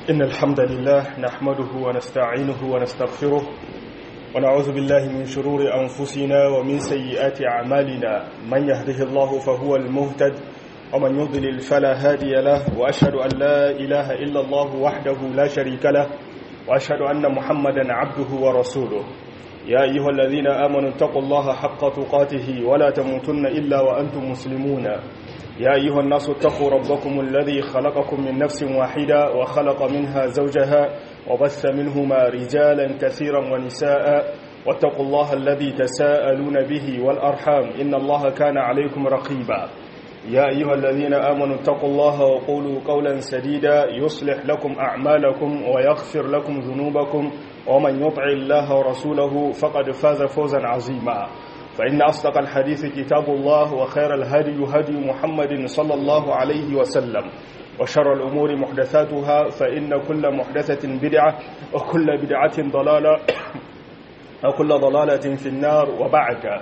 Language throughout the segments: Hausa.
إن الحمد لله نحمده ونستعينه ونستغفره ونعوذ بالله من شرور أنفسنا ومن سيئات أعمالنا من يهده الله فهو المهتد ومن يضلل فلا هادي له وأشهد أن لا إله إلا الله وحده لا شريك له وأشهد أن محمدا عبده ورسوله يا أيها الذين آمنوا اتقوا الله حق تقاته ولا تموتن إلا وأنتم مسلمون يا أيها الناس اتقوا ربكم الذي خلقكم من نفس واحدة وخلق منها زوجها وبث منهما رجالا كثيرا ونساء واتقوا الله الذي تساءلون به والأرحام إن الله كان عليكم رقيبا يا أيها الذين آمنوا اتقوا الله وقولوا قولا سديدا يصلح لكم أعمالكم ويغفر لكم ذنوبكم ومن يطع الله ورسوله فقد فاز فوزا عظيما فإن أصدق الحديث كتاب الله وخير الهدي هدي محمد صلى الله عليه وسلم وشر الأمور محدثاتها فإن كل محدثة بدعة وكل بدعة ضلالة وكل ضلالة في النار وبعد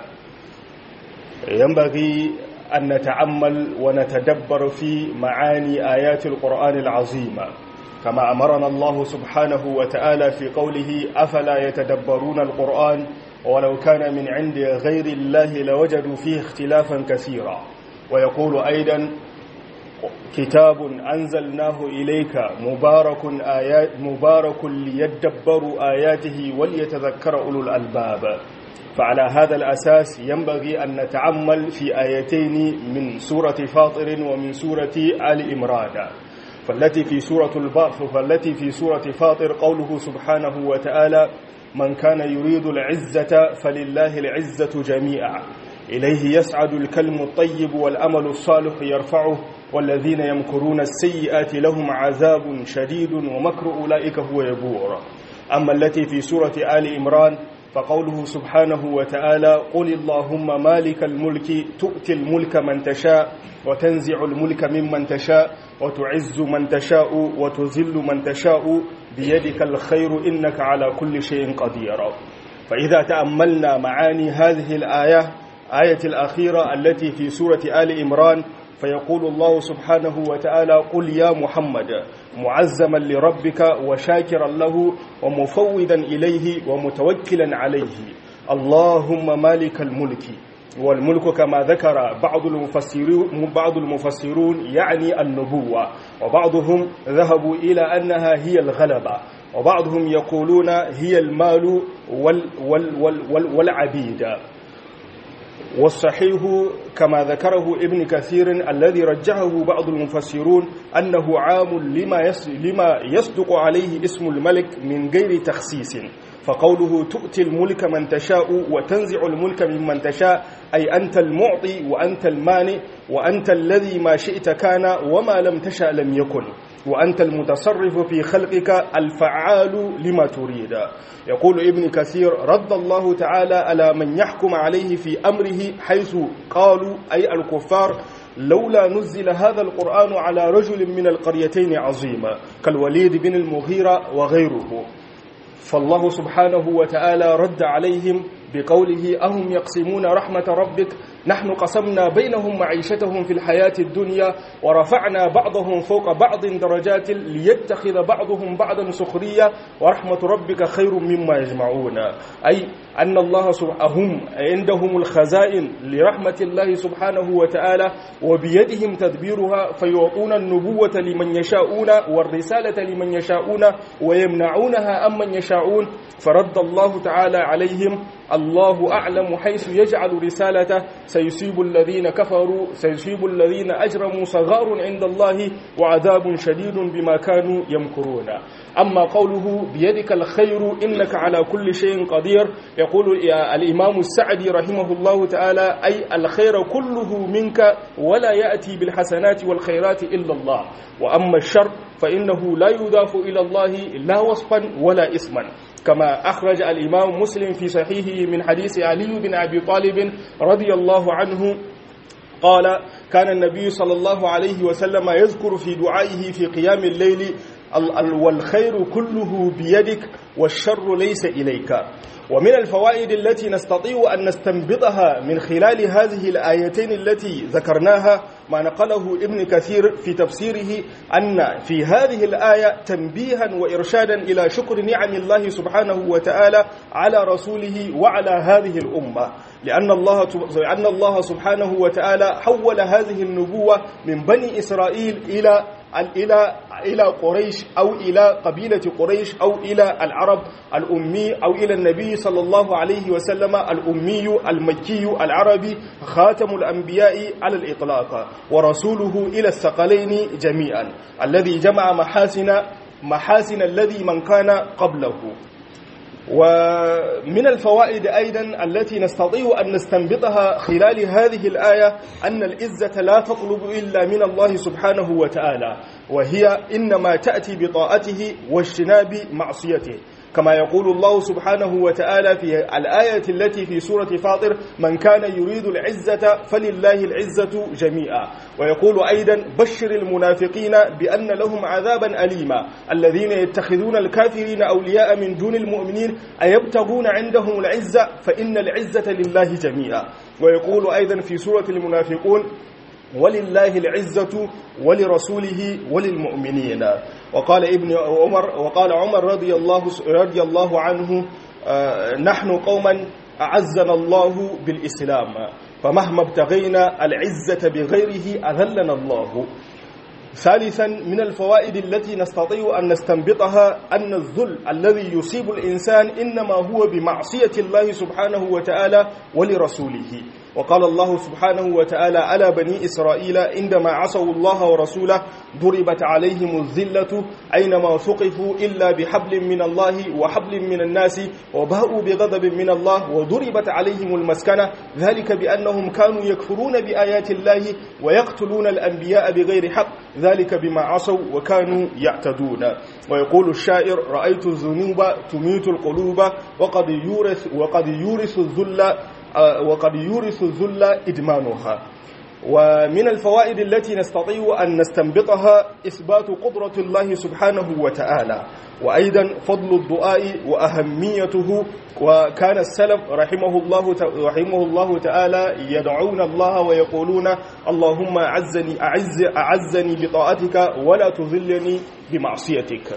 ينبغي أن نتعمل ونتدبر في معاني آيات القرآن العظيمة كما أمرنا الله سبحانه وتعالى في قوله أفلا يتدبرون القرآن ولو كان من عند غير الله لوجدوا فيه اختلافا كثيرا ويقول أيضا كتاب أنزلناه إليك مبارك آيات مبارك ليدبروا آياته وليتذكر أولو الألباب فعلى هذا الأساس ينبغي أن نتعمل في آيتين من سورة فاطر ومن سورة آل إمران فالتي في سورة البعث فالتي في سورة فاطر قوله سبحانه وتعالى من كان يريد العزة فلله العزة جميعا إليه يسعد الكلم الطيب والأمل الصالح يرفعه والذين يمكرون السيئات لهم عذاب شديد ومكر أولئك هو يبور أما التي في سورة آل إمران فقوله سبحانه وتعالى قل اللهم مالك الملك تؤتي الملك من تشاء وتنزع الملك ممن تشاء وتعز من تشاء وتذل من تشاء بيدك الخير إنك على كل شيء قدير فإذا تأملنا معاني هذه الآية آية الأخيرة التي في سورة آل إمران فيقول الله سبحانه وتعالى قل يا محمد معزما لربك وشاكرا له ومفوضا إليه ومتوكلا عليه اللهم مالك الملك والملك كما ذكر بعض المفسرون بعض المفسرون يعني النبوة وبعضهم ذهبوا إلى أنها هي الغلبة وبعضهم يقولون هي المال وال وال وال وال والعبيد والصحيح كما ذكره ابن كثير الذي رجحه بعض المفسرون أنه عام لما لما يصدق عليه اسم الملك من غير تخصيص فقوله تؤتي الملك من تشاء وتنزع الملك ممن تشاء أي أنت المعطي وأنت المانع وأنت الذي ما شئت كان وما لم تشأ لم يكن وأنت المتصرف في خلقك الفعال لما تريد يقول ابن كثير رد الله تعالى على من يحكم عليه في أمره حيث قالوا أي الكفار لولا نزل هذا القرآن على رجل من القريتين عظيما كالوليد بن المغيرة وغيره فالله سبحانه وتعالى رد عليهم بقوله أهم يقسمون رحمة ربك نحن قسمنا بينهم معيشتهم في الحياة الدنيا ورفعنا بعضهم فوق بعض درجات ليتخذ بعضهم بعضا سخرية ورحمة ربك خير مما يجمعون أي أن الله هم عندهم الخزائن لرحمة الله سبحانه وتعالى وبيدهم تدبيرها فيعطون النبوة لمن يشاءون والرسالة لمن يشاءون ويمنعونها أمن يشاءون فرد الله تعالى عليهم الله أعلم حيث يجعل رسالته سيصيب الذين كفروا سيصيب الذين أجرموا صغار عند الله وعذاب شديد بما كانوا يمكرون أما قوله بيدك الخير إنك على كل شيء قدير يقول الإمام السعدي رحمه الله تعالى أي الخير كله منك ولا يأتي بالحسنات والخيرات إلا الله وأما الشر فإنه لا يضاف إلى الله لا وصفا ولا اسما كما أخرج الإمام مسلم في صحيحه من حديث علي بن أبي طالب رضي الله عنه قال كان النبي صلى الله عليه وسلم يذكر في دعائه في قيام الليل والخير كله بيدك والشر ليس إليك ومن الفوائد التي نستطيع أن نستنبطها من خلال هذه الآيتين التي ذكرناها ما نقله ابن كثير في تفسيره أن في هذه الآية تنبيها وإرشادا إلى شكر نعم الله سبحانه وتعالى على رسوله وعلى هذه الأمة لأن الله لأن الله سبحانه وتعالى حول هذه النبوة من بني إسرائيل إلى إلى إلى قريش أو إلى قبيلة قريش أو إلى العرب الأمي أو إلى النبي صلى الله عليه وسلم الأمي المكي العربي خاتم الأنبياء على الإطلاق ورسوله إلى الثقلين جميعا الذي جمع محاسن محاسن الذي من كان قبله ومن الفوائد أيضا التي نستطيع أن نستنبطها خلال هذه الآية أن العزة لا تطلب إلا من الله سبحانه وتعالى وهي إنما تأتي بطاعته واجتناب معصيته كما يقول الله سبحانه وتعالى في الآية التي في سورة فاطر من كان يريد العزة فلله العزة جميعا ويقول أيضا بشر المنافقين بأن لهم عذابا أليما الذين يتخذون الكافرين أولياء من دون المؤمنين أيبتغون عندهم العزة فإن العزة لله جميعا ويقول أيضا في سورة المنافقون ولله العزة ولرسوله وللمؤمنين وقال ابن عمر وقال عمر رضي الله رضي الله عنه نحن قوما أعزنا الله بالإسلام فمهما ابتغينا العزة بغيره أذلنا الله ثالثا من الفوائد التي نستطيع أن نستنبطها أن الذل الذي يصيب الإنسان إنما هو بمعصية الله سبحانه وتعالى ولرسوله وقال الله سبحانه وتعالى على بني إسرائيل عندما عصوا الله ورسوله ضربت عليهم الذلة أينما ثقفوا إلا بحبل من الله وحبل من الناس وباءوا بغضب من الله وضربت عليهم المسكنة ذلك بأنهم كانوا يكفرون بآيات الله ويقتلون الأنبياء بغير حق ذلك بما عصوا وكانوا يعتدون ويقول الشاعر رأيت الذنوب تميت القلوب وقد يورث وقد يورث الذل وقد يورث الذل إدمانها ومن الفوائد التي نستطيع أن نستنبطها إثبات قدرة الله سبحانه وتعالى وأيضا فضل الدعاء وأهميته وكان السلف رحمه الله رحمه الله تعالى يدعون الله ويقولون اللهم أعزني أعز أعزني بطاعتك ولا تذلني بمعصيتك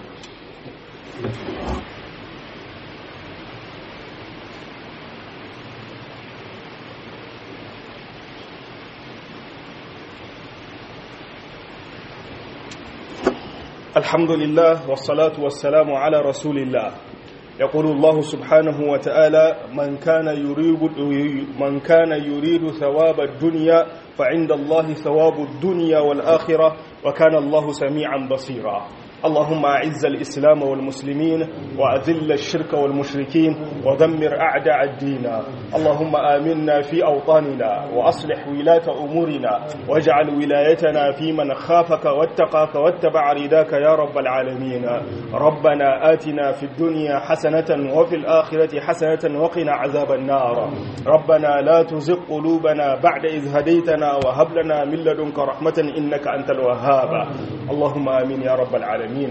الحمد لله والصلاة والسلام على رسول الله يقول الله سبحانه وتعالى من كان يريد من كان يريد ثواب الدنيا فعند الله ثواب الدنيا والآخرة وكان الله سميعا بصيرا اللهم أعز الإسلام والمسلمين وأذل الشرك والمشركين ودمر أعداء الدين اللهم آمنا في أوطاننا وأصلح ولاة أمورنا واجعل ولايتنا في من خافك واتقاك واتبع رداك يا رب العالمين ربنا آتنا في الدنيا حسنة وفي الآخرة حسنة وقنا عذاب النار ربنا لا تزغ قلوبنا بعد إذ هديتنا وهب لنا من لدنك رحمة إنك أنت الوهاب اللهم آمين يا رب العالمين alamin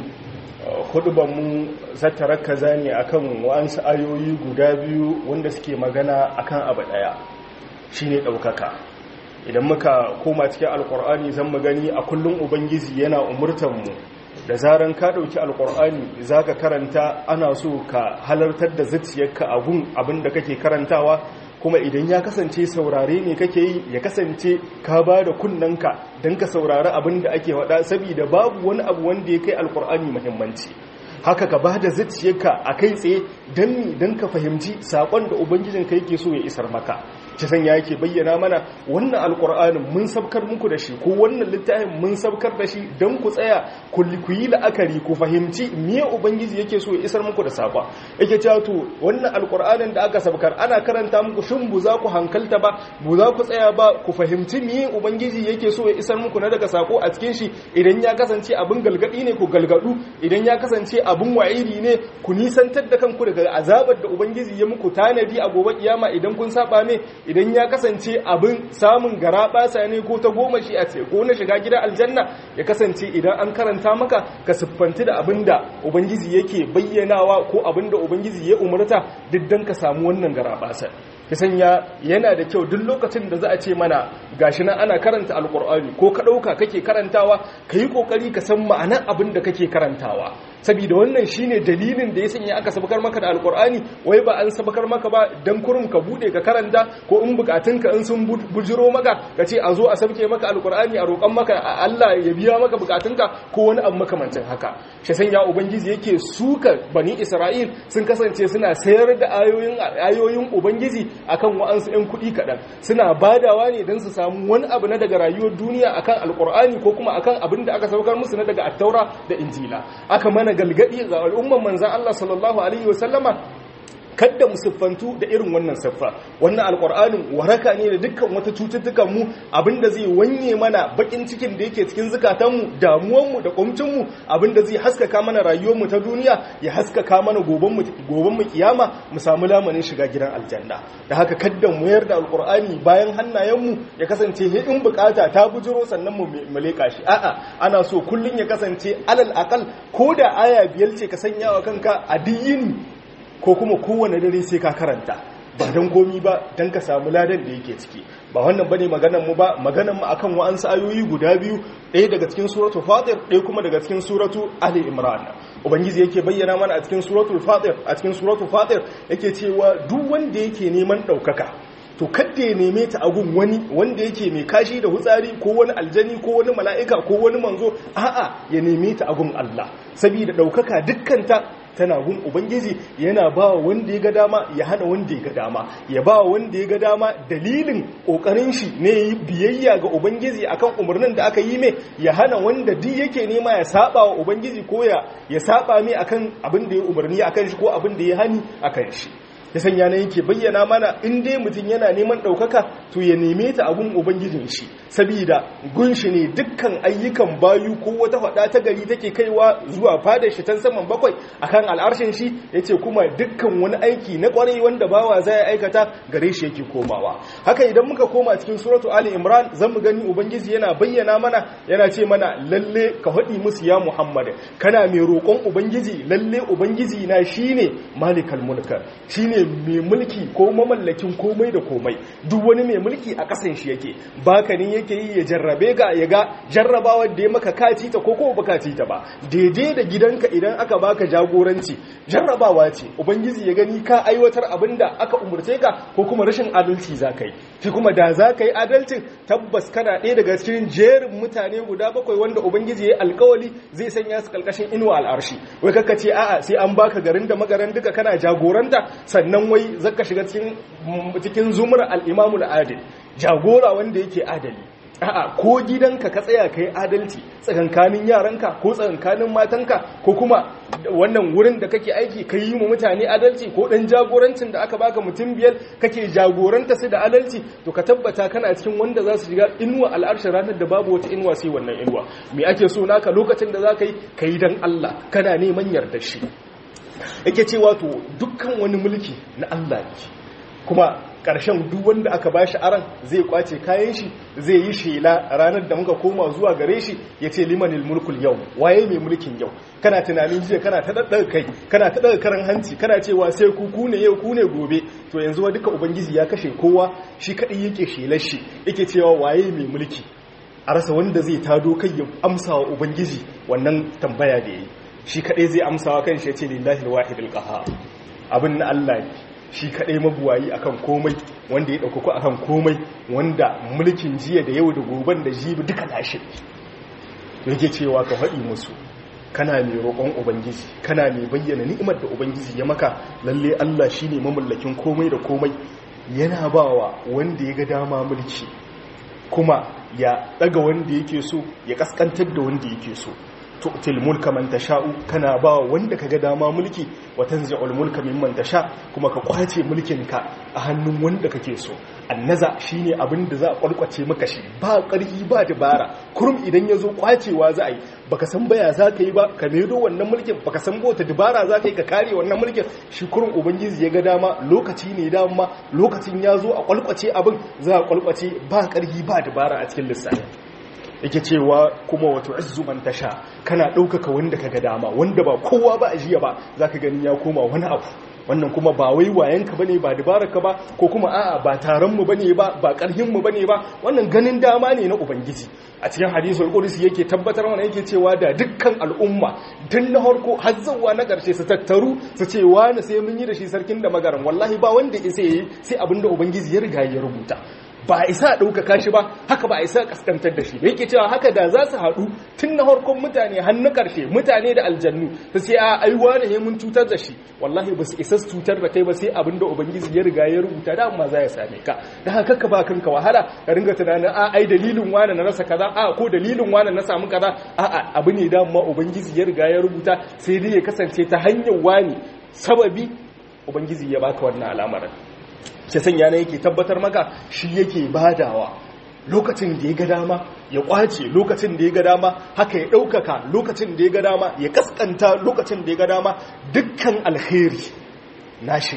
mu zata rakaza ne akan wa'ansu ayoyi guda biyu wanda suke magana akan abu daya shine daukaka idan muka koma cikin alkur'ani zan mu gani a kullum ubangiji yana umurtan mu da zaran ka dauki alkur'ani zaka karanta ana so ka halartar da zuciyarka a gun abin da kake karantawa kuma idan ya kasance saurare ne kake yi ya kasance ka ba da kunnanka don ka saurari abin da ake wada saboda babu wani abu wanda ya kai alkur'ani muhimmanci haka ka ba da zuciyarka a kai tsaye don mi don ka fahimci saƙon da ubangijinka yake so ya isar maka ci sanya yake bayyana mana wannan alkur'anin mun sabkar muku da shi ko wannan littafin mun sabkar da shi don ku tsaya ku yi la'akari ku fahimci me ubangiji yake so ya isar muku da saƙwa yake cewa to wannan alkur'anin da aka sabkar ana karanta muku shin bu za ku hankalta ba bu za ku tsaya ba ku fahimci me ubangiji yake so ya isar muku na daga saƙo a cikin shi idan ya kasance abin galgadi ne ku galgadu idan ya kasance abin wa'idi ne ku nisantar da kanku daga azabar da ubangiji ya muku tanadi a gobe kiyama idan kun saba ne idan ya kasance abin samun gara basa ne ko ta goma shi a ce ko na shiga gidan aljanna ya kasance idan an karanta maka ka siffanti da abin da ubangiji yake bayyanawa ko abin da ubangiji ya umarta duk dan ka samu wannan gara basa ki sanya yana da kyau duk lokacin da za a ce mana gashi nan ana karanta alkur'ani ko ka ɗauka kake karantawa ka yi ƙoƙari ka san ma'anar abin da kake karantawa saboda wannan shine dalilin da ya sanya aka sabakar maka da alkur'ani wai ba an sabakar maka ba dan kurum ka bude ka karanta ko in bukatunka in sun bujiro maka ka ce a zo a sabke maka alkur'ani a roƙon maka Allah ya biya maka bukatunka ko wani abu makamancin haka shi sanya ubangiji yake suka bani isra'il sun kasance suna sayar da ayoyin ayoyin ubangiji akan wa'ansu 'yan kuɗi kaɗan suna badawa ne don su samu wani abu na daga rayuwar duniya akan alkur'ani ko kuma akan abin da aka saukar musu na daga attaura da injila aka mana galgadi ga al'umman manzan Allah sallallahu alaihi wasallama kadda mu siffantu da irin wannan siffa wannan alkur'anin waraka ne da dukkan wata cututtukan mu abinda zai wanye mana bakin cikin da yake cikin zukatanmu damuwan mu da kumcin mu abinda zai haskaka mana rayuwar mu ta duniya ya haskaka mana goban mu goban mu kiyama mu samu lamanin shiga gidan aljanna da haka kadda mu yarda alkur'ani bayan hannayen mu ya kasance he in bukata ta bujiro sannan mu leka shi a'a ana so kullun ya kasance alal aqal ko da aya biyar ce ka sanya wa kanka a diyini ko kuma kowane dare sai ka karanta ba don komi ba don ka samu ladan da yake ciki ba wannan bane maganar mu ba maganar mu akan wa'ansu ayoyi guda biyu ɗaya daga cikin suratu fatir ɗaya kuma daga cikin suratu ali imran ubangiji yake bayyana mana a cikin suratul fatir a cikin suratul fatir yake cewa duk wanda yake neman ɗaukaka to kadda ya neme ta agun wani wanda yake mai kashi da hutsari ko wani aljani ko wani mala'ika ko wani manzo a'a ya neme ta agun Allah saboda ɗaukaka dukkanta tana gun ubangiji yana ba wanda ya ga dama ya hana wanda ya ga dama ya ba wanda ya ga dama dalilin kokarin shi ne biyayya ga ubangiji akan umarnin da aka yi mai ya hana wanda duk yake nema ya saba wa ubangiji ko ya ya saba mai akan abin da ya umarni akan shi ko abin da ya hani akan shi ya sanya na yake bayyana mana in dai mutum yana neman ɗaukaka to ya neme ta abun ubangijin shi sabida gunshi ne dukkan ayyukan bayu ko wata faɗa ta gari take kaiwa zuwa fadar shi tan saman bakwai akan al'arshin shi yace kuma dukkan wani aiki na kwarai wanda bawa zai aikata gare shi yake komawa haka idan muka koma cikin suratu ali imran zan mu gani ubangiji yana bayyana mana yana ce mana lalle ka faɗi musu ya muhammad kana mai roƙon ubangiji lalle ubangiji na shine malikal mulka shine mai mulki ko mamallakin komai da komai duk wani mai mulki a kasan shi yake baka ne yake yi ya jarrabe ga ya ga jarrabawar da ya maka kaci ta ko ko baka ci ta ba daidai da gidanka idan aka baka jagoranci jarrabawa ce ubangiji ya gani ka aiwatar abinda aka umurce ka ko kuma rashin adalci zaka yi shi kuma da zaka yi adalcin tabbas kana ɗaya daga cikin jerin mutane guda bakwai wanda ubangiji ya yi alkawali zai sanya su kalkashin inuwa al'arshi wai kaka ce a'a sai an baka garin da magaran duka kana jagoranta sannan wai zaka shiga cikin cikin zumar al-imamul adil jagora wanda yake adali a'a ko gidanka ka tsaya kai adalci tsakankanin yaranka ko tsakankanin matanka ko kuma wannan wurin da kake aiki ka yi mu mutane adalci ko dan jagorancin da aka baka mutum biyar kake jagoranta su da adalci to ka tabbata kana cikin wanda za su shiga inuwa al'arshin ranar da babu wata inuwa sai wannan inuwa me ake so naka lokacin da za ka yi ka yi dan Allah kana neman yarda shi yake cewa to dukkan wani mulki na Allah ne kuma ƙarshen duk wanda aka ba shi aran zai kwace kayan shi zai yi shela ranar da muka koma zuwa gare shi ya ce limanil mulkul yau waye mai mulkin yau kana tunanin jiya kana ta ɗaɗɗaga kai kana ta ɗaga karan hanci kana cewa sai ku ku ne yau ku ne gobe to yanzu wa duka ubangiji ya kashe kowa shi kaɗai yake shelar shi yake cewa waye mai mulki a rasa wanda zai tado kai ya amsa wa ubangiji wannan tambaya da ya yi shi kaɗai zai amsa wa kan shi ya ce lillahi alwahidul qahhar abin na Allah ne shi kaɗai mabuwayi akan komai wanda ya ɗaukaku akan komai wanda mulkin jiya da yau da goben da jibi duka nashi yake cewa ka faɗi musu kana mai roƙon ubangiji kana mai bayyana ni'imar da ubangiji ya maka lalle Allah shine mamallakin komai da komai yana bawa wanda ya ga dama mulki kuma ya ɗaga wanda yake so ya kaskantar da wanda yake so tu'til mulka man tasha'u kana ba wanda kaga dama mulki wa tanzi'ul mulka mimman tasha kuma ka kwace mulkin ka a hannun wanda kake so annaza shine abin da za a kwalkwace maka shi ba ƙarfi ba dabara kurum idan yazo kwacewa za a yi baka san baya za ka yi ba ka medo wannan mulkin baka san bota dabara za ka yi ka kare wannan mulkin shi kurum ubangiji ya ga dama lokaci ne dama lokacin ya zo a kwalkwace abin za a kwalkwace ba ƙarfi ba dabara a cikin lissafi yake cewa kuma wato izzu man tasha kana ɗaukaka wanda kaga dama wanda ba kowa ba a jiya ba zaka gani ya koma wani abu wannan kuma ba wai wayanka bane ba dabararka ba ko kuma a'a ba taron mu bane ba ba karhin mu bane ba wannan ganin dama ne na ubangiji a cikin hadisul qudsi yake tabbatar mana yake cewa da dukkan al'umma tun na harko har zuwa na karshe su tattaru su ce wani sai mun yi da shi sarkin da magaran wallahi ba wanda isa yi sai abinda ubangiji ya riga ya rubuta ba a isa ɗaukaka shi ba haka ba a isa kaskantar da shi da yake cewa haka da za su haɗu tun na harkon mutane hannu ƙarshe mutane da aljannu ta sai a aiwa ne mun cutar da shi wallahi ba su isa su cutar da kai ba sai abin da ubangiji ya riga ya rubuta da amma za ya same ka da haka ka ba kanka wahala ka ringa tunanin a ai dalilin wani na rasa kaza a ko dalilin wani na samu kaza a a abu ne da amma ubangiji ya riga ya rubuta sai dai ya kasance ta hanyar wani sababi ubangiji ya baka wannan al'amarin shi sanya na yake tabbatar maka shi yake badawa lokacin da ya ga dama ya kwace lokacin da ya ga dama haka ya ɗaukaka lokacin da ya ga dama ya kaskanta lokacin da ya ga dama dukkan alheri nashi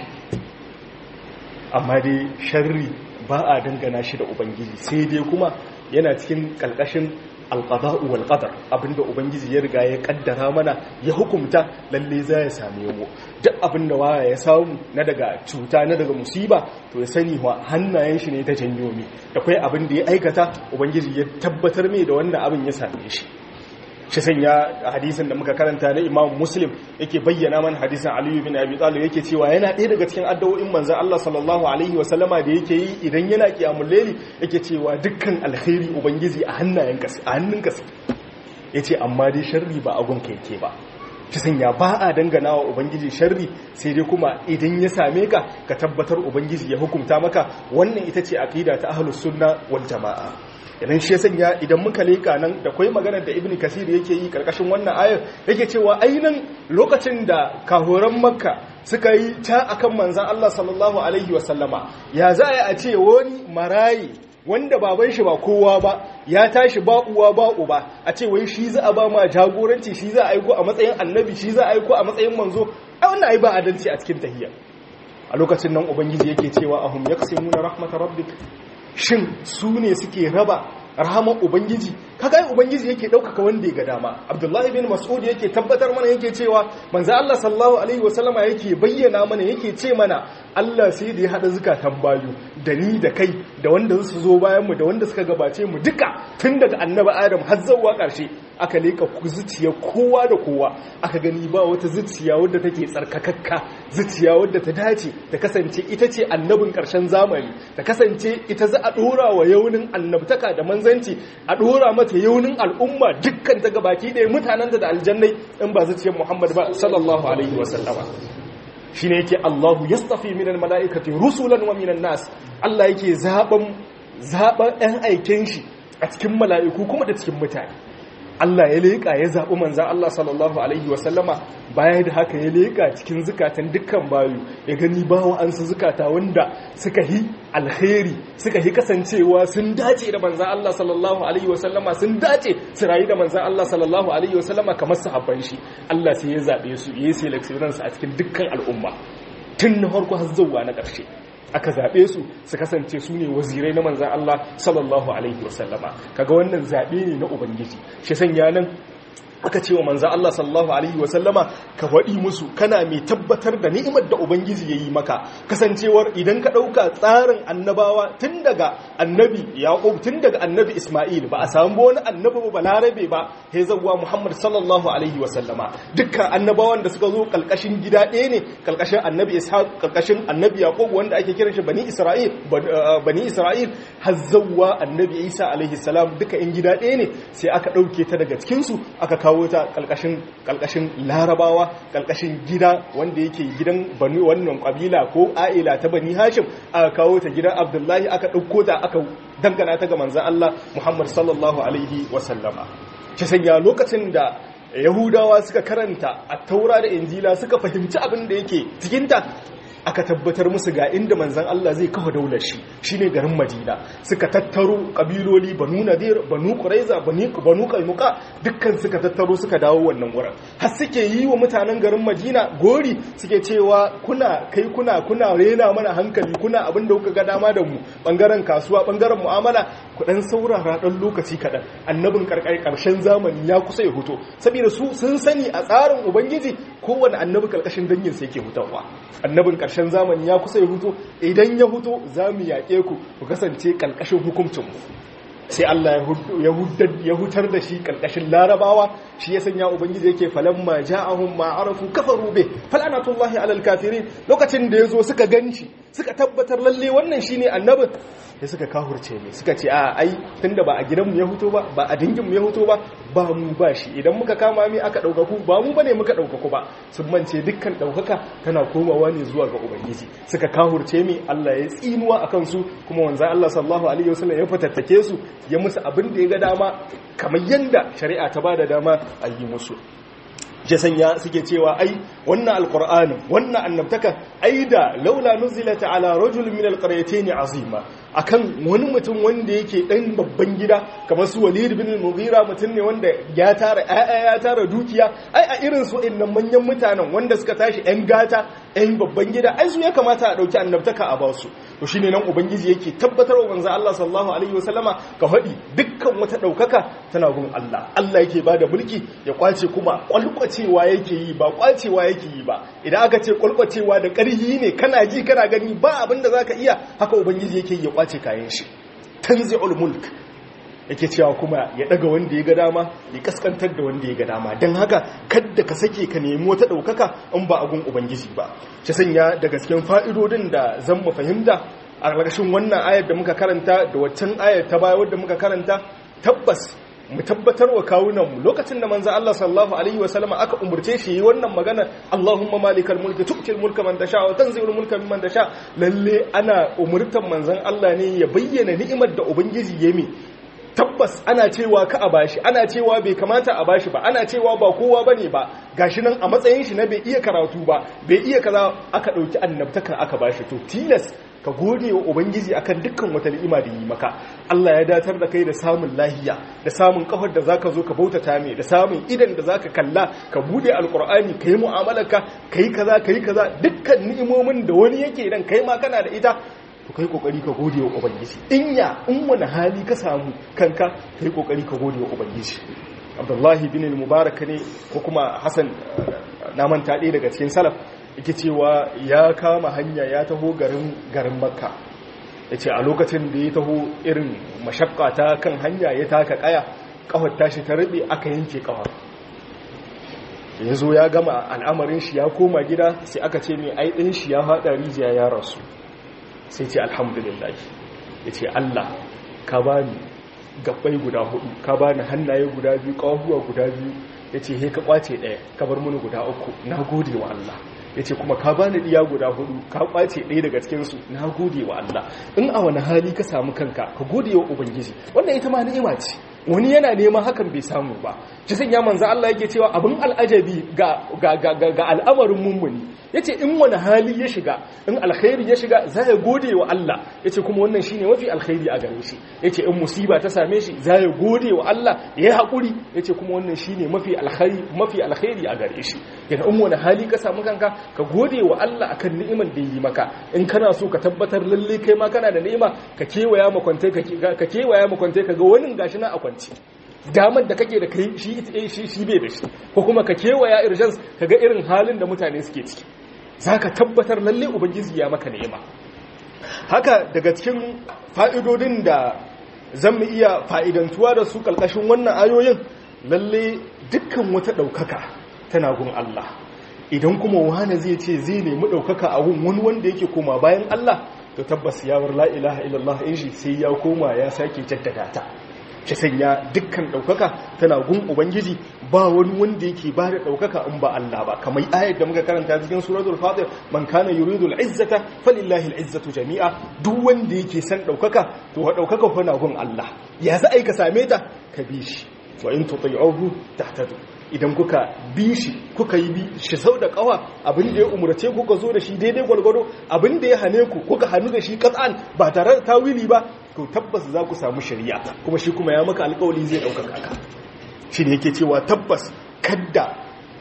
amma dai sharri ba a dangana shi da ubangiji sai dai kuma yana cikin ƙalƙashin alƙada'u wal qadar abinda ubangiji ya riga ya kaddara mana ya hukumta lalle za ya same mu duk abinda waya ya samu na daga cuta na daga musiba to ya sani wa hannayen shi ne ta janyo mi da kai abin da ya aikata ubangiji ya tabbatar mai da wannan abin ya same shi shi sanya hadisin da muka karanta na imam muslim yake bayyana mana hadisin aliyu bin abi talib yake cewa yana ɗaya daga cikin addu'o'in manzon Allah sallallahu alaihi wa sallama da yake yi idan yana kiyamul layli yake cewa dukkan alkhairi ubangiji a hannayen ka a hannun ka yace amma dai sharri ba agun ka yake ba shi sanya ba a dangana wa ubangiji sharri sai dai kuma idan ya same ka ka tabbatar ubangiji ya hukunta maka wannan ita ce aqida ta ahlus sunna wal jamaa idan shi ya sanya idan muka leka nan da kwai maganar da ibn kasir yake yi karkashin wannan ayar yake cewa ainihin lokacin da kahoran makka suka yi ta akan manzan Allah sallallahu alaihi wasallama ya za a ce wani marayi wanda baban shi ba kowa ba ya tashi ba uwa ba uba a ce wai shi za a ba ma jagoranci shi za a aiko a matsayin annabi shi za a aiko a matsayin manzo a wannan ai ba adalci a cikin tahiyya a lokacin nan ubangiji yake cewa ahum yaqsimuna rahmatar rabbik shin su ne suke raba rahaman ubangiji kaga ubangiji yake daukaka wanda ya ga dama abdullahi bin mas'ud yake tabbatar mana yake cewa manzo Allah sallallahu alaihi wasallama yake bayyana mana yake ce mana Allah sai da ya hada zukatan bayu da ni da kai da wanda su zo bayan mu da wanda suka gabace mu duka tun daga annabi adam har zuwa karshe aka leka zuciya kowa da kowa aka gani ba wata zuciya wadda take tsarkakakka zuciya wadda ta dace ta kasance ita ce annabin karshen zamani ta kasance ita za a dora wa yaunin annabtaka da manzanci a dora mata yaunin al'umma dukkan ta gabaki ɗaya mutanenta da aljannai in ba zuciyar muhammad ba sallallahu alaihi wasallama shine yake Allahu yastafi minal mala'ikati rusulan wa minan nas Allah yake zaben zaben ɗan aiken shi a cikin mala'iku kuma da cikin mutane Allah ya leƙa ya zaɓi manzan Allah sallallahu Alaihi wasallama baya da haka ya leƙa cikin zukatan dukkan bayu ya gani ba wa'ansu zukata wanda suka yi alheri suka yi kasancewa sun dace da manzan Allah sallallahu Alaihi wasallama sun dace su rayu da manzan Allah sallallahu Alaihi wasallama kamar sahabban shi Allah sai ya zaɓe su ya yi seleksiyonansu a cikin dukkan al'umma tun na farko har zuwa na ƙarshe aka zaɓe su su kasance su ne wazirai na manzan Allah sallallahu Alaihi wasallama kaga wannan zaɓe ne na Ubangiji shi sanya nan aka ce wa manzan Allah sallallahu Alaihi wasallama ka waɗi musu kana mai tabbatar da ni'imar da Ubangiji ya yi maka kasancewar idan ka ɗauka tsarin annabawa tun daga annabi Yaƙub tun daga annabi Ismail ba a samu wani annabi ba larabe ba ya zauwa Muhammad sallallahu Alaihi wasallama dukkan annabawan da suka zo ƙalƙashin gida ɗaya ne ƙalƙashin annabi Ishaq ƙalƙashin annabi Yaƙub wanda ake kiran shi bani Isra'il bani Isra'il har zauwa annabi Isa alaihi salam duka in gida ɗaya ne sai aka ɗauke ta daga cikinsu aka kawo ta kalkashin larabawa kalkashin gida wanda yake gidan bani wannan kabila ko a'ila ta bani hashim aka kawo ta gidan abdullahi aka ɗauko ta aka dangana ta ga manzan Allah muhammad sallallahu alaihi wasallama ta sanya lokacin da yahudawa suka karanta a taura da injila suka fahimci abin da yake cikinta aka tabbatar musu ga inda manzan Allah zai kafa daular shi shine garin Madina suka tattaro kabiloli Banu Nadir Banu Quraiza Banu Kainuka dukkan suka tattaro suka dawo wannan wurin har suke yi wa mutanen garin Madina gori suke cewa kuna kai kuna kuna rena mana hankali kuna abin da kuka ga dama da mu bangaren kasuwa bangaren mu'amala ku dan saurara dan lokaci kaɗan annabin karkar karshen zamani ya kusa ya huto saboda su sun sani a tsarin ubangiji kowane annabi karkashin dangin sa yake hutawa annabin karshen zamani ya kusa ya huto idan ya huto za mu yaƙe ku ku kasance karkashin hukuncin mu sai Allah ya hutar da shi karkashin larabawa shi ya sanya ubangiji yake falamma ja'ahum ma arafu kafaru be falanatullahi alal kafirin lokacin da yazo suka ganci suka tabbatar lalle wannan shine annabin sai suka kahurce ne suka ce a ai tunda ba a gidanmu ya huto ba ba a dinginmu ya huto ba ba mu ba shi idan muka kama mi aka daukaku ba mu bane muka daukaku ba sun mance dukkan daukaka tana komawa ne zuwa ga ubangiji suka kahurce mi Allah ya tsinuwa akan su kuma wanza Allah sallallahu alaihi wasallam ya fatattake su ya musu abin da ya ga dama kamar yanda shari'a ta bada dama a yi musu jasanya suke cewa ai wannan alqur'ani wannan annabtaka ai da laula nuzilata ala rajul min alqaryatayn azima akan wani mutum wanda yake dan babban gida kamar su Walid bin al-Mughira mutum ne wanda ya tara ayya ya tara dukiya ai a irin su innan manyan mutanen wanda suka tashi ɗan gata ɗan babban gida ai su ya kamata a dauki annabtaka a ba su to shine nan ubangiji yake tabbatar wa manzo Allah sallallahu alaihi wasallama ka faɗi dukkan wata daukaka tana gun Allah Allah yake bada mulki ya kwace kuma kwalkwacewa yake yi ba kwacewa yake yi ba idan aka ce kwalkwacewa da ƙarhi ne kana ji kana gani ba abin da zaka iya haka ubangiji yake ya kwace kayan shi tanzi'ul mulk yake cewa kuma ya daga wanda ya ga dama ya kaskantar da wanda ya ga dama don haka kadda ka sake ka nemi wata ɗaukaka in ba agun ubangiji ba shi sanya da gasken fa'idodin da zan mu fahimta a ƙarƙashin wannan ayar da muka karanta da waccan ayar ta baya wadda muka karanta tabbas mu tabbatar wa kawunanmu lokacin da manzo Allah sallallahu alaihi wa sallama aka umurce shi yi wannan magana Allahumma malikal mulki tu'til mulka man tasha wa tanzi'ul mulka mimman tasha lalle ana umurtan manzon Allah ne ya bayyana ni'imar da ubangiji ya mi tabbas ana cewa ka a bashi ana cewa bai kamata a bashi ba ana cewa ba kowa bane ba gashi nan a matsayin shi na bai iya karatu ba bai iya kaza aka dauki annabtaka aka bashi to tilas ka gode wa ubangiji akan dukkan wata ni'ima da yi maka Allah ya datar da kai da samun lahiya da samun kafar da zaka zo ka bautata mai da samun idan da zaka kalla ka bude alqur'ani kai mu'amalarka kai kaza kai kaza dukkan ni'imomin da wani yake dan kai ma kana da ita to kai kokari ka gode wa ubangiji in ya in wani hali ka samu kanka kai kokari ka gode wa ubangiji abdullahi bin mubarak ne ko kuma hasan na manta ɗaya daga cikin salaf yake cewa ya kama hanya ya taho garin garin makka yace a lokacin da ya taho irin mashakka ta kan hanya ya taka kaya kawar tashi ta rube aka yanke kawar ya zo ya gama al'amarin shi ya koma gida sai aka ce mai ai ɗin shi ya haɗa rijiya ya rasu sai ce alhamdulillah ya ce Allah ka ba ni gabbai guda hudu ka ba ni hannaye guda biyu ƙawahuwa guda biyu ya ce he ka ƙwace ɗaya ka bar mini guda uku na gode wa Allah ya ce kuma ka ba ni ɗiya guda hudu ka ƙwace ɗaya daga cikinsu na gode wa Allah in a wani hali ka samu kanka ka gode wa ubangiji wannan ita ma ni'ima ce wani yana neman hakan bai samu ba shi sun ya manza Allah yake cewa abin al'ajabi ga ga al'amarin mummuni yace in wani hali ya shiga in alkhairi ya shiga za ya gode wa Allah yace kuma wannan shine mafi alkhairi a gare shi yace in musiba ta same shi za ya gode wa Allah ya yi hakuri yace kuma wannan shine mafi alkhairi mafi alkhairi a gare shi yana in wani hali ka samu kanka ka gode wa Allah akan ni'imar da yi maka in kana so ka tabbatar lalle kai ma kana da ni'ima ka kewaya makwantai ka kewaya makwantai ka ga wani gashi na akwanci damar da kake da kai shi shi shi bai da shi ko kuma ka kewaya urgence ka ga irin halin da mutane suke ciki zaka tabbatar lalle ubangiji ya maka ni'ima haka daga cikin fa'idodin da zan mu iya fa'idantuwa da su kalkashin wannan ayoyin lalle dukkan wata daukaka tana gun Allah idan kuma wani zai ce zai nemi daukaka a gun wani wanda yake koma bayan Allah to tabbas ya bar la ilaha illallah in shi sai ya koma ya sake jaddada ta shi sanya dukkan ɗaukaka tana gun ubangiji ba wani wanda yake ba da ɗaukaka in ba Allah ba kamar ayar da muka karanta cikin suratul fatir man kana yuridu al-izzata falillahi al-izzatu jami'a duk wanda yake san ɗaukaka to wa ɗaukaka fa na gun Allah ya za ai ka same ta ka bi shi wa in tuti'uhu tahtadu idan kuka bi shi kuka yi bi shi sau da kawa abin da ya umarce kuka zo da shi daidai gwalgwado abin da ya hane ku kuka hannu da shi katsan ba tare da tawili ba to tabbas za ku samu shari'a kuma shi kuma ya maka alkawali zai ɗaukaka ka shi ne yake cewa tabbas kadda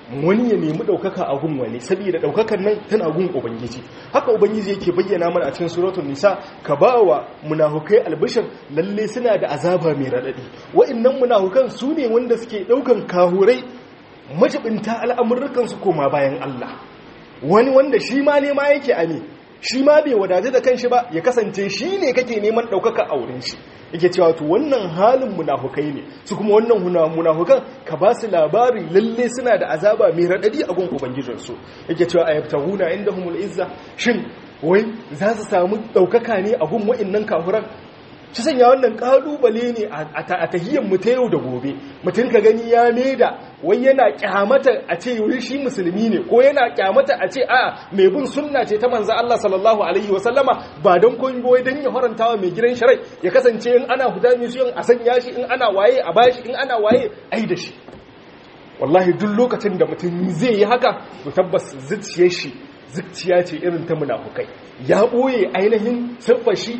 wani ya nemi ɗaukaka a gun wani saboda ɗaukakan nan tana gun ubangiji haka ubangiji yake bayyana mana a cikin suratul nisa ka ba wa munafukai albishir lalle suna da azaba mai raɗaɗi wa'annan munafukan su ne wanda suke ɗaukan kahurai majibinta al'amurrukan su koma bayan Allah wani wanda shi ma ne ma yake ame shi ma bai wadatu da kanshi ba ya kasance shi ne kake neman ɗaukaka a wurin shi yake cewa to wannan halin munafukai ne su kuma wannan munafukan ka ba su labari lalle suna da azaba mai raɗaɗi a gun ubangijinsu yake cewa a yabtahuna inda humul izza shin wai za su samu ɗaukaka ne a gun wa'innan kafuran shi sanya wannan kalubale ne a tahiyyar mu ta yau da gobe mutum ka gani ya da wai yana kyamata a ce wuri shi musulmi ne ko yana kyamata a ce a mai bin sunna ce ta manzo Allah sallallahu alaihi wa sallama ba don koyi wai dan ya harantawa mai gidan sharai ya kasance in ana huda mai a sanya shi in ana waye a bashi in ana waye ai da shi wallahi duk lokacin da mutum zai yi haka to tabbas zuciyar shi zuciya ce irin ta munafukai ya boye ainihin siffar shi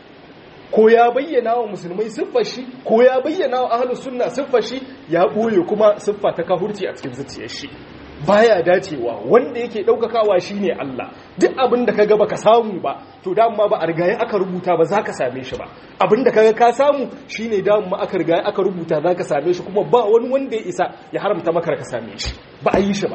ko ya bayyana wa musulmai siffar shi ko ya bayyana wa ahlus sunna siffar shi ya boye kuma siffa ta kahurci a cikin zuciyar shi baya dacewa wanda yake daukakawa shine Allah duk abin da kaga baka samu ba to dama ba a rigaye aka rubuta ba zaka same shi ba abin da kaga ka samu shine dama aka rigaye aka rubuta zaka same shi kuma ba wani wanda ya isa ya haramta maka ka same shi ba a yi shi ba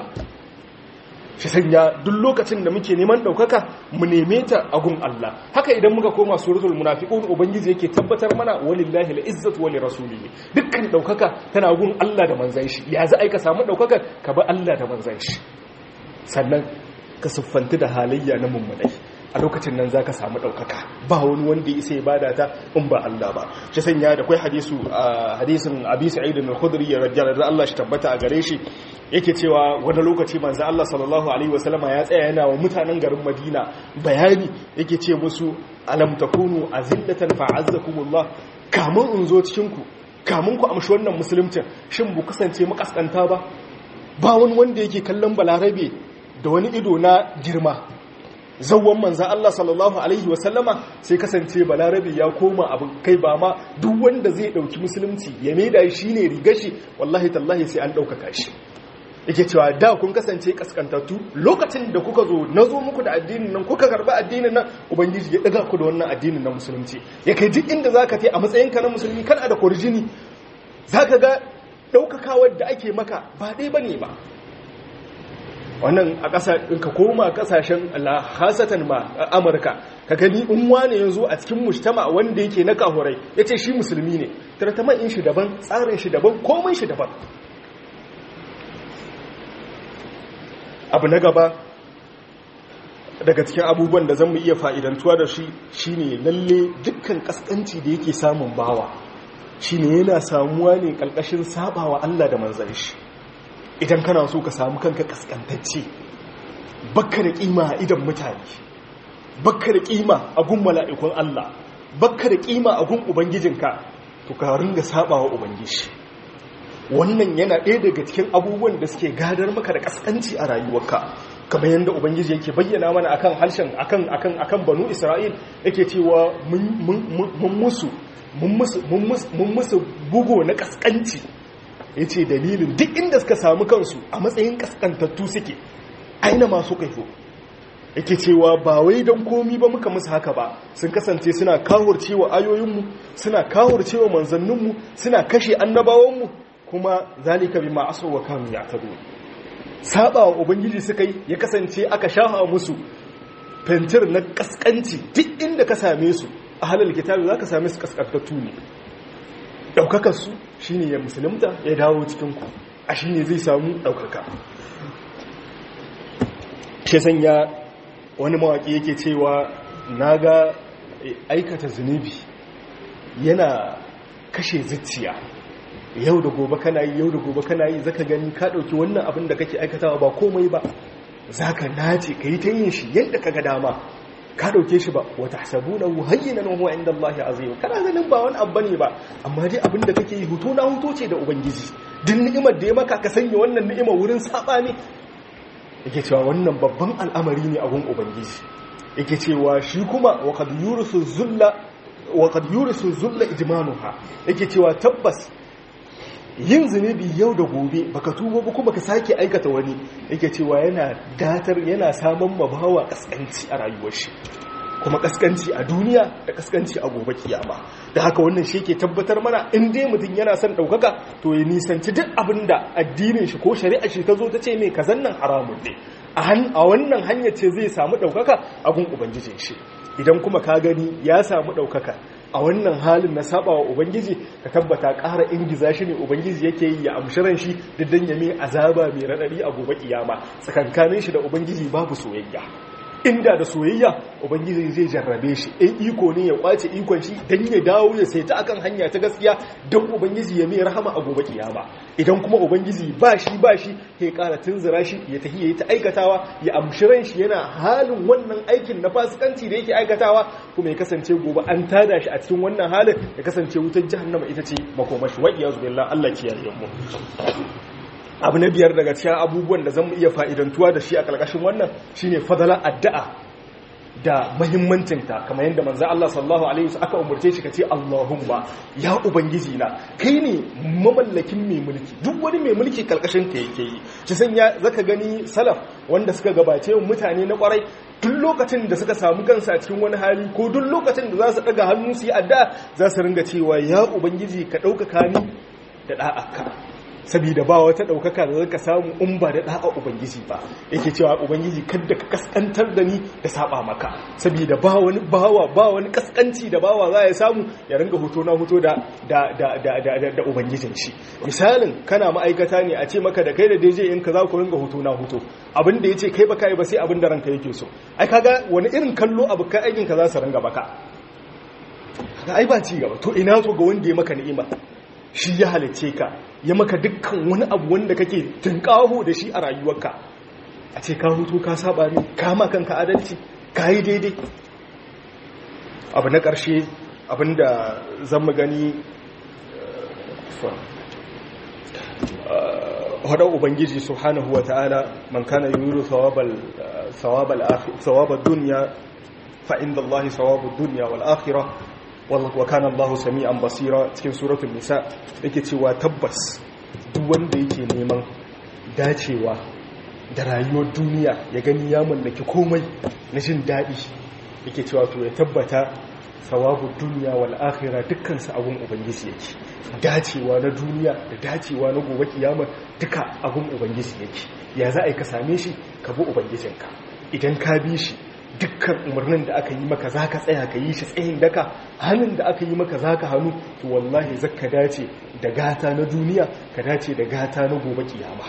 shi sanya duk lokacin da muke neman ɗaukaka mu neme ta a gun Allah haka idan muka koma suratul munafiqun ubangiji yake tabbatar mana walillahi al-izzatu wa lirasulihi dukkan ɗaukaka tana gun Allah da manzon shi ya za ka samu ɗaukakar ka bi Allah da manzon shi sannan ka siffanti da halayya na mummunai a lokacin nan zaka samu ɗaukaka ba wani wanda ya isa ya bada ta in ba Allah ba shi sanya da kai hadisu hadisin Abi Sa'id al-Khudri ya radiyallahu Allah shi tabbata a gare shi yake cewa wani lokaci manzo Allah sallallahu alaihi wasallama ya tsaya yana wa mutanen garin Madina bayani yake ce musu alam takunu azillatan fa'azzakumullah kamun in zo cikin ku kamun ku amshi wannan musulunci shin bu kasance makaskanta ba ba wani wanda yake kallon balarabe da wani ido na girma zawon manzan Allah sallallahu Alaihi wasallama sai kasance balarabe ya koma abin kai ba ma duk wanda zai ɗauki musulunci ya maida shi ne rigashi wallahi tallahi sai an ɗaukaka shi yake cewa da kun kasance kaskantattu lokacin da kuka zo na zo muku da addinin nan kuka karɓi addinin nan ubangiji ya ɗaga ku da wannan addinin na musulunci ya kai duk inda za ka a matsayinka na musulmi kana da kwarjini za ka ga ɗaukakawar da ake maka ba ɗaya ba ne ba wannan a ƙasa ka koma ƙasashen hasatan ma amurka ka gani in wane yanzu a cikin mujtama wanda yake na kahurai ya ce shi musulmi ne tartaman in shi daban tsarin shi daban komai shi daban abu na gaba daga cikin abubuwan da zan mu iya fa'idantuwa da shi shine lalle dukkan kaskanci da yake samun bawa shine yana samuwa ne ƙarƙashin sabawa Allah da manzan shi idan kana so ka samu kanka kaskantacce bakka da kima a idan mutane bakka da kima a gun mala'ikun Allah bakka da kima a gun ubangijinka to ka ringa sabawa ubangiji wannan yana ɗaya daga cikin abubuwan da suke gadar maka da kaskanci a rayuwarka kamar yadda ubangiji yake bayyana mana akan harshen akan akan akan banu isra'il yake cewa mun musu mun musu bugo na kaskanci ya ce dalilin duk inda suka samu kansu a matsayin kaskantattu suke aina masu kaifo yake cewa ba wai don komi ba muka musu haka ba sun kasance suna kawurcewa ayoyinmu suna kawurcewa manzanninmu suna kashe annabawanmu kuma zalika bima asaw wa kanu ya'tadu saba wa ubangiji suka yi ya kasance aka shafa musu fentir na kaskanci duk inda ka same su a halal kitabi zaka same su kaskantattu ne ɗaukakarsu shi ne ya musulunta ya dawo cikinku a shi ne zai samu ɗaukaka shi sanya wani mawaƙi yake cewa na ga aikata zunubi yana kashe zuciya yau da gobe kana yi yau da gobe kana yi zaka gani ka ɗauki wannan abin da kake aikatawa ba komai ba za ka nace ka yi ta yin shi yadda ka ga dama ka dauke shi ba wata hasabuna hayyinan huwa inda Allah azim kana ganin ba wani abu ne ba amma dai abin da kake yi hutu na huto ce da ubangiji duk ni'imar da ya maka ka sanya wannan ni'ima wurin saba ne yake cewa wannan babban al'amari ne a gun ubangiji yake cewa shi kuma wa qad yurisu zulla wa qad yurisu zulla ijmanuha yake cewa tabbas yin zunubi yau da gobe baka tuba ba kuma ka sake aikata wani yake cewa yana datar yana samun mabawa kaskanci a rayuwar shi kuma kaskanci a duniya da kaskanci a gobe kiyama da haka wannan shi ke tabbatar mana in dai mutum yana son ɗaukaka to ya nisanci duk abin da addinin shi ko shari'a shi ta zo ta ce mai kazan nan haramun ne a wannan hanyar ce zai samu ɗaukaka a gun ubangijin shi idan kuma ka gani ya samu ɗaukaka a wannan halin na sabawa ubangiji ka tabbata ƙara ingiza shi ne ubangiji yake yi ya amshiran shi da dan ya mai azaba mai raɗaɗi a gobe kiyama tsakankanin shi da ubangiji babu soyayya inda da soyayya ubangiji zai jarrabe shi in iko ne ya kwace ikon shi dan ya dawo ya sai ta akan hanya ta gaskiya don ubangiji ya mai rahama a gobe kiyama idan kuma ubangiji ba shi ba shi ya kara tunzura shi ya tafi ya yi ta aikatawa ya amshi ran shi yana halin wannan aikin na fasikanci da yake aikatawa kuma ya kasance gobe an tada shi a cikin wannan halin ya kasance wutar jahannama ita ce makomashi wa iyazu billah Allah kiyaye mu abu na biyar daga cikin abubuwan da zan iya fa'idantuwa da shi a ƙarƙashin wannan shine fadalar addu'a da mahimmancinta kamar yadda manzo Allah sallallahu alaihi wasallam aka umurce shi kace Allahumma ya ubangiji na kai ne mamallakin mai mulki duk wani mai mulki karkashin ka yake yi shi sanya zaka gani salaf wanda suka gabace mutane na kwarai duk lokacin da suka samu kansa a cikin wani hali ko duk lokacin da za su daga hannu su yi addu'a za su ringa cewa ya ubangiji ka ɗaukaka ni da da'aka saboda ba wata ɗaukaka da zaka samu in ba da ɗa'a ubangiji ba yake cewa ubangiji kadda ka kaskantar da ni da saba maka saboda ba wani bawa ba wani kaskanci da bawa za ya samu ya ringa hoto na hoto da da da da da da ubangijin shi misalin kana ma'aikata ne a ce maka da kai da DJ in ka za ku ringa hoto na hoto abin da yace kai ba kai ba sai abin da ranka yake so ai kaga wani irin kallo abu kai aikin ka za su ringa baka kaga ai ba ci gaba to ina so ga wanda ya maka ni'ima shi ya halice ka ya maka dukkan wani abu wanda kake tunkaho da shi a rayuwarka a ce ka hutu ka saba ne ka ma kanka adalci ka yi daidai abu na ƙarshe abinda zan mu gani hadar ubangiji subhanahu wa ta'ala man kana yuridu thawabal duniya fa inda Allah thawabud dunya wal akhirah wa kana Allah sami'an basira cikin suratul nisa yake cewa tabbas duk wanda yake neman dacewa da rayuwar duniya ya gani ya mallaki komai na jin daɗi yake cewa to ya tabbata sawabu duniya wal akhirah dukkan su abun ubangiji yake dacewa na duniya da dacewa na gobe kiyama duka abun ubangiji yake ya za a yi ka same shi ka bi ubangijinka idan ka bi shi dukkan umarnin da aka yi maka za ka tsaya ka yi shi tsayin daka hannun da aka yi maka za ka hannu to wallahi za ka dace da gata na duniya ka dace da gata na gobe kiyama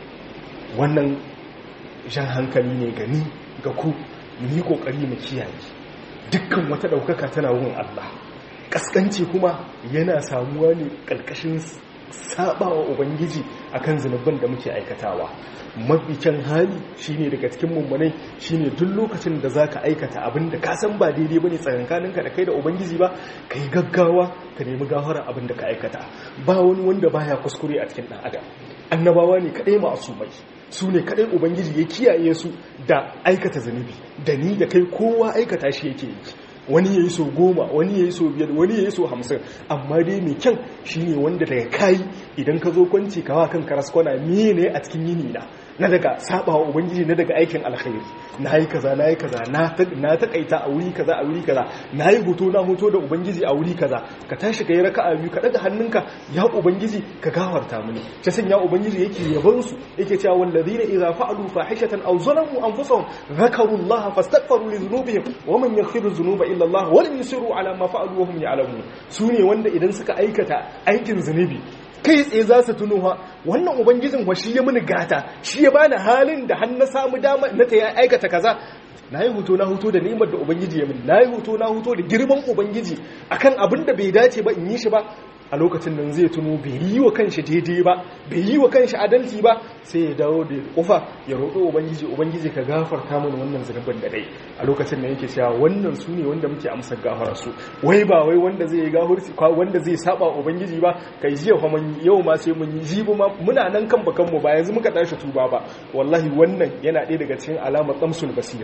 wannan jan hankali ne gani ga ku ni kokari mu kiyaye dukkan wata daukaka tana wurin Allah kaskanci kuma yana samuwa ne karkashin sabawa ubangiji akan zunubin da muke aikatawa mafikin hali shine daga cikin mummunai shine duk lokacin da zaka aikata abin da ka san ba daidai bane tsakankaninka da kai da ubangiji ba kai gaggawa ka nemi gafara abin da ka aikata ba wani wanda baya kuskure a cikin dan adam annabawa ne kadai ma'asumai su ne kadai ubangiji ya kiyaye su da aikata zunubi da ni da kai kowa aikata shi yake yi wani ya yi so goma wani ya yi so biyar wani ya yi so hamsin amma dai mai kyan shi ne wanda daga kayi idan ka zo kwanci kawa kan karaskwana miye ne a cikin yini na na daga saba wa ubangiji na daga aikin alkhairi na yi kaza na yi kaza na takaita a wuri kaza a wuri kaza na yi hoto na hoto da ubangiji a wuri kaza ka tashi ka yi raka a biyu ka daga hannunka ya ubangiji ka gawarta mini ta sanya ubangiji yake yaban su yake cewa wallazina idza fa'alu fahishatan aw zalamu anfusahum zakaru allaha fastaghfiru li dhunubihim wa man yaghfiru dhunuba illa allah wa lam yusiru ala ma fa'alu wa hum ya'lamun sune wanda idan suka aikata aikin zunubi kai tsaye za su tuno wannan ubangijin wa shi ya mini gata shi ya bani halin da har na samu dama na ta aikata kaza na yi hutu na hutu da ni'imar da ubangiji ya mini na yi hutu na hutu da girman ubangiji akan abin da bai dace ba in yi shi ba a lokacin nan zai tuno bai yi wa kanshi daidai ba bai yi wa kanshi adalci ba sai ya dawo da kufa ya roƙo ubangiji ubangiji ka gafarta mana wannan zunubin da dai a lokacin nan yake cewa wannan su ne wanda muke amsar gafarar su wai ba wai wanda zai gafurci wanda zai saba ubangiji ba kai jiya fa mun yau ma sai mun yi jibi ma muna nan kan bakan mu ba yanzu muka tashi tuba ba wallahi wannan yana ɗaya daga cikin alamar tsamsul basira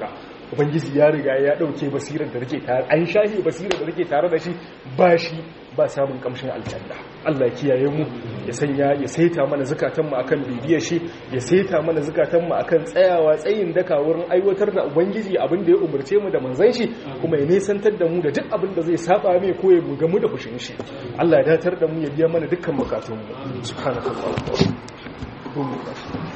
ubangiji ya riga ya dauke basirar da rike tare an shahi basirar da rike tare da shi ba shi ba samun kamshin aljanna Allah ya kiyaye mu ya sanya ya saita mana zakatan mu akan bibiyar shi ya saita mana zakatan mu akan tsayawa tsayin daka wurin aiwatar da ubangiji abin da ya umurce mu da manzon shi kuma ya nesantar da mu da duk abin da zai saba mai ko ya gamu da fushin shi Allah ya datar da mu ya biya mana dukkan bukatun mu subhanallahi